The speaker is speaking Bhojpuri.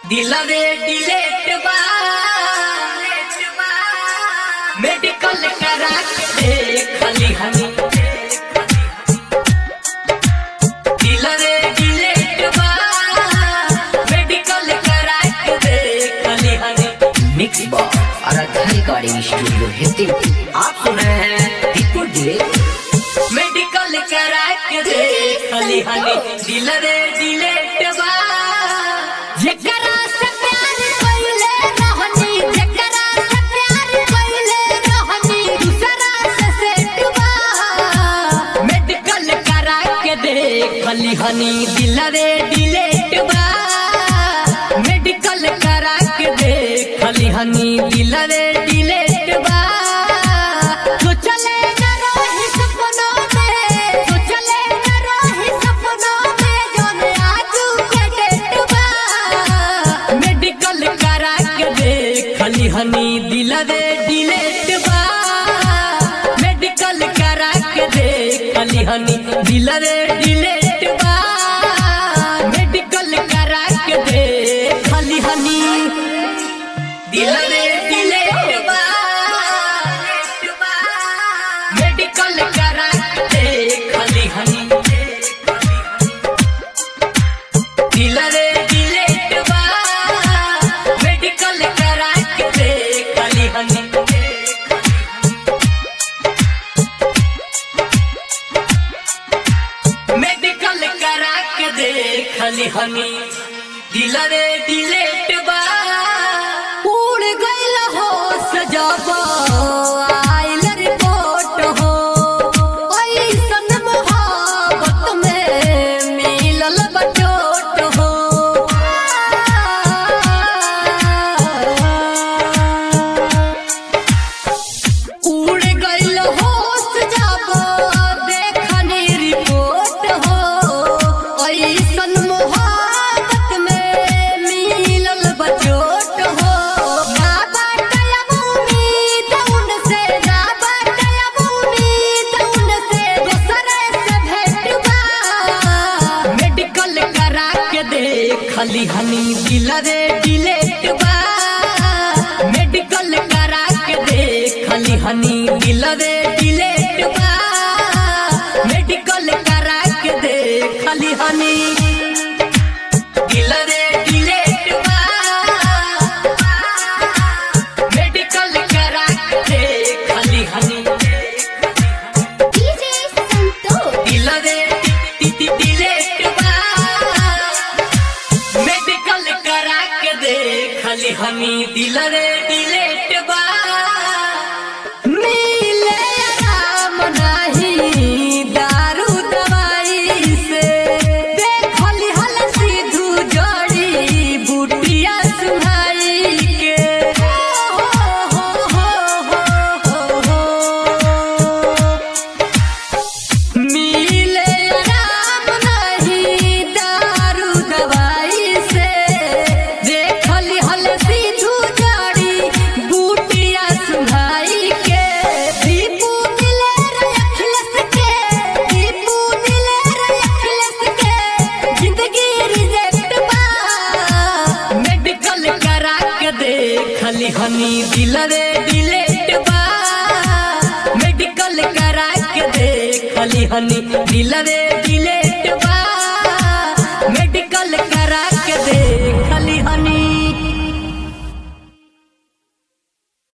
दिलवे डिलेट बा मेडिकल करा के देखली हनी दिलवे डिलेट बा मेडिकल करा के देखली honey mix box Aaradhya recording studio Hindi आप सुन रहे हैं दीपू डिले मेडिकल करा के देखली हनी दिलवे डिलेट बा जेकरा से प्यार कइले रहनी जेकरा से प्यार कइले रहनी दूसरा से सेट बा मेडिकल करा के देखली हनी दिलवे डिलेट बा मेडिकल करा के देखली हनी दिलवे डिलेट बा तो चले न रही सपनों में तो चले न रही सपनों में जोन आजू के डेट बा मेडिकल करा के देखली हनी दिलवे डिलेट बा मेडिकल करा के देखली हनी दिलवे डिलेट बा मेडिकल करा के देखली हनी दिलवे डिलेट बा मेडिकल करा के देखली हनी दिलवे डिलेट बा मेडिकल करा के देखली हनी मेडिकल करा के देखली हनी दिलवे डिलेट बा उड़ गइल हो सजाबो आइल रिपोर्ट हो ऐसन मोहब्बत में मिलल बचोट हो उड़ गइल हो सजाबो देखनी रिपोर्ट हो ऐसन मोहब्बत में मिलल बचोट हो ना बाटे अब उम्मीद उनसे ना बाटे अब उम्मीद उनसे दूसरे से भेंट बा मेडिकल करा के देखली हनी दिलवे डिलेट बा मेडिकल करा के देखली हनी दिलवे डिलेट बा मेडिकल करा के देखली हनी दिलवे डिलेट बा मेडिकल करा के देखली हनी डीजे संतोष दिलवे टी- टी- डिलेट बा मेडिकल करा के देखली हनी दिलवे डिलेट बा मिले आराम नाही दारू दवाई से देखली हल सिद्धू जड़ी बुटिया सुहाई के हो हो हो हो हो मिले आराम नहीं दारू दवाई से देखली हल सिद्धू जड़ी बूटिया सुहाई के दीपू दिले रे अखिलस के दीपू दिले रे अखिलस के जिंदगी रिजेक्ट बा मेडिकल करा के देखली हनी दिलवे डिलेट बा मेडिकल करा के देखली हनी दिलवे डिलेट बा मेडिकल करा